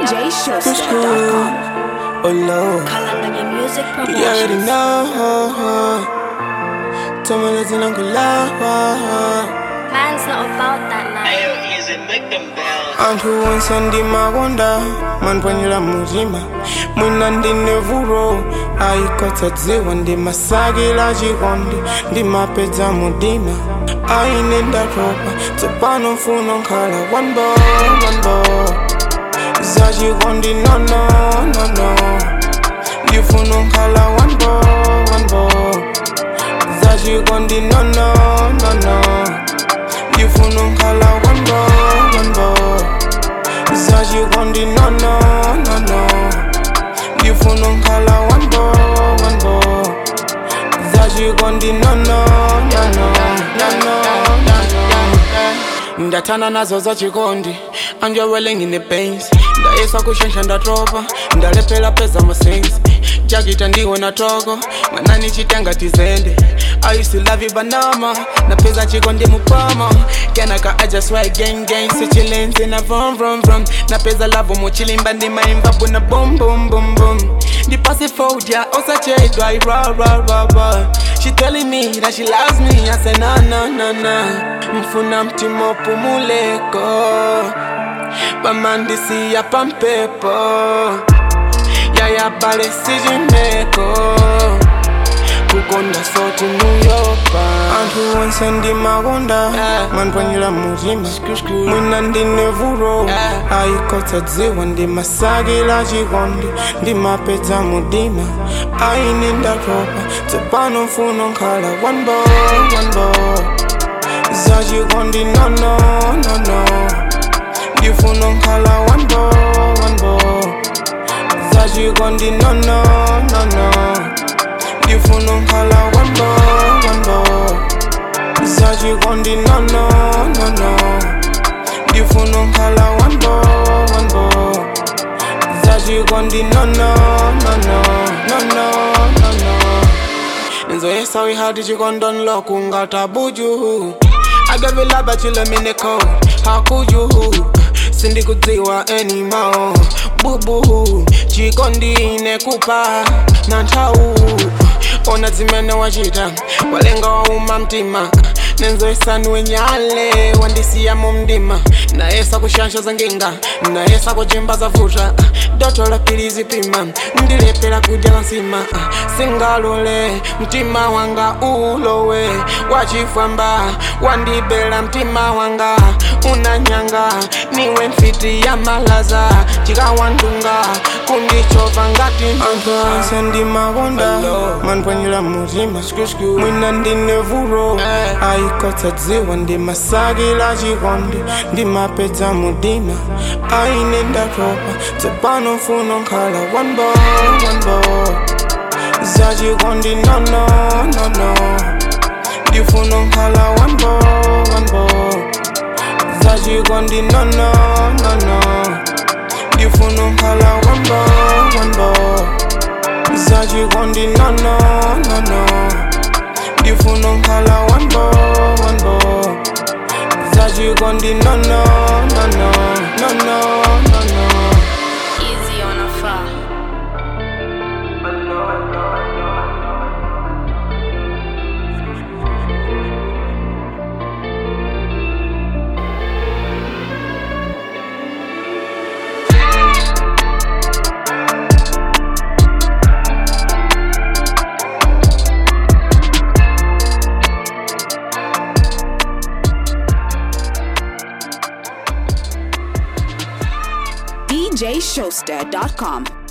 DJShowster.com. Oh Lord, Kalanganya Music you already Promotions. know. Tell me listen, Uncle Love. Man's not about that life. Ayo, easy, make them bounce. anthu onse ndimakonda manipwanyira mutima mwina ndine vuro ayikotsa dziwa ndimasakila chikondi ndimapedza mudima aine ndatopa tsopano mfuno nkhala one boy, one boy. zachikondi nono nono ndifuna nkhala one boy, one boy. zachikondi nono nono ndifuna nkhala one boy, one boy. zachikondi nono nono ndifuna nkhala one boy, one boy. zachikondi nono nono nono nono ndathana nazo zachikondi anjewele ngine pains ndayesa kushensha ndatopa ndalephera peza masensi jakita ndiwe na toko mwanani chitenga tizende I used to love you banama napeza chikondi mupama kenaka I just swear gang gang sichilenzi na vom vom vom napeza lavo muchilimba ndimaimba buna boom boom boom boom ndipase fodia osachedwa ira ra ra ra She telling me that she loves me I say na na na na mfuna mtima upumuleko pamandisi ya pampepo yaya pale sijimeko kukonda soti muyopa anthu onse ndimakonda manipwanyira mutima mwina ndine vuro ayikotsa dziwa ndimasakila chikondi ndimapedza mudima aine ndatopa tsopano mfuno nkhala one boy, one boy. zachikondi nono nono ndifuna nkhala one boy, one boy. zachikondi nono nono ndifuna nkhala one boy, one boy. zachikondi nono nono ndifuna nkhala one boy, one boy. zachikondi nono nono nono nono nzoyesa wihati chikondonlo kungatabuju agavilaba chilemine code hakuju sindikudziwa anymore bubu chikondine kupa na nthawu ona zimene wachita walenga wauma mtima nenzoyesaniwe nyale wandisiya mu mdima nayesa kushansha za nginga nayesa kuchimba za vuta doto la pilizi pima ndilepera kudya la nsima singalole mtima wanga ulowe wachifwamba wandibela mtima wanga unanyanga niwe mfiti ya malaza chikawandunga kundichova ngati anthu onse ndimakonda manipwanyira mutima mwina ndine vuro ayikotsa dziwa ndimasakila chikondi ndimapedza mudima aine ndatopa tsopano mfuno nkhala one boy, one boy. zachikondi nono nono ndifuna nkhala one boy, one boy. zachikondi nono nono ndifuna nkhala one boy, one boy. zachikondi nono nono ndifuna nkhala one boy, one boy. zachikondi nono nono nono nono Easy on a far. DJShowster.com.